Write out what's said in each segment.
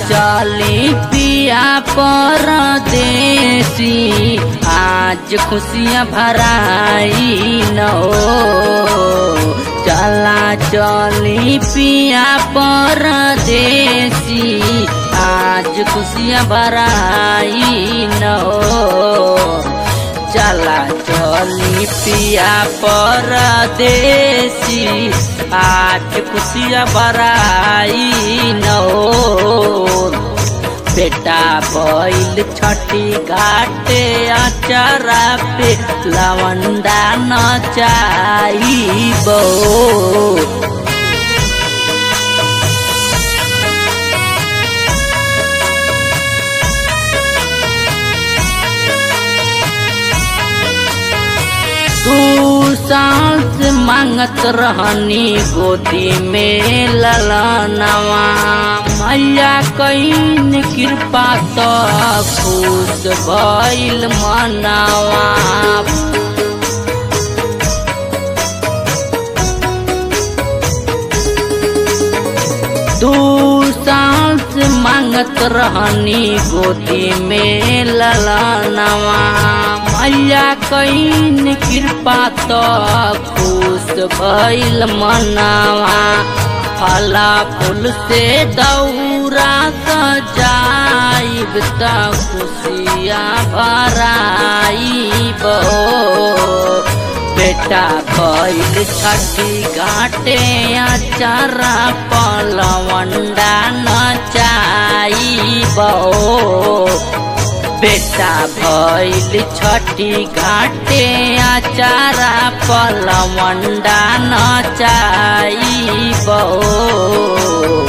चली पिया परदेसी आज खुशियाँ भराई न हो चला चली पिया परदेसी आज खुशियाँ भराई न हो चला चली पिया परदेसी आज खुशियाँ भराई न हो बेटा बैल छठी घाटे अचरा पे लवंडा नचाई बो तू सांस मांगत रहनी गोदी में ललनवा मैया कैन कृपा तो खुश भइल मनवा दू सांस मांगत रहनी गोदी में ललनवा मैया कैन कृपा तो खुश भइल मनवा फला फूल से दौरा सजाइब त खुशिया भराइब बेटा बैल छठी घाटे अचारा पलवंडा नचाई बेटा भैल छठी घाटे अचारा पलवंडा नचाई बो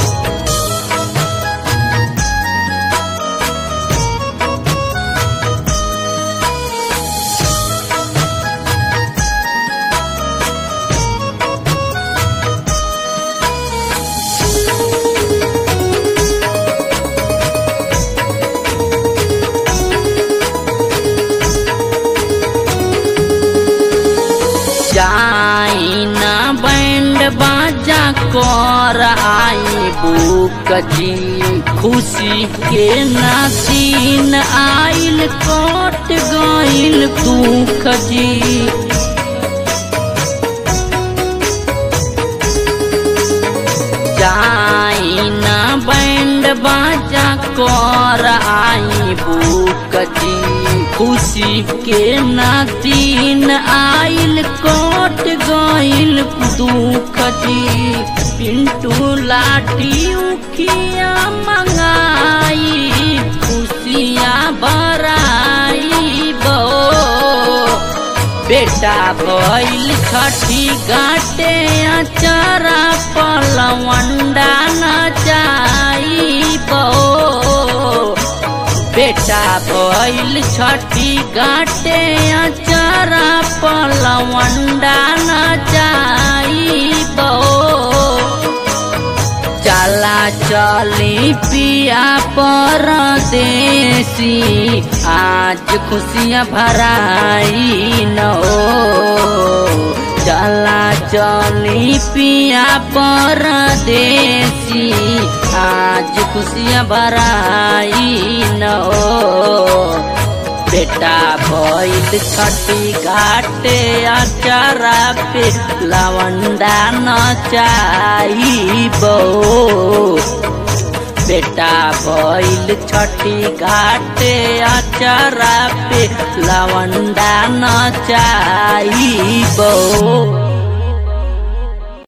जाई ना बैंड बाजा कर आई बुक जी खुशी के नासीन आइल कट गइल दुख जी जाई ना बैंड बाजा कर आई बुक जी खुशी के नातीन आइल कट गइल दुख जी पिंटू लाठी उखिया मंगाई खुशिया बराई बो बेटा भइल छठी गाटे अचारा पलवंडा नचाई बो बेटा भइल छठी गाटे अचारा पलवंडा नचाई बो चला चली पिया परदेसी आज खुशियाँ भराई न हो चला चली पिया परदेसी आज खुशियाँ भराई न हो बेटा भइल छठी घाटे अचारा पे लवंडा नचाई बो बेटा भइल छठी घाटे अचारा पे लवंडा नचाई बो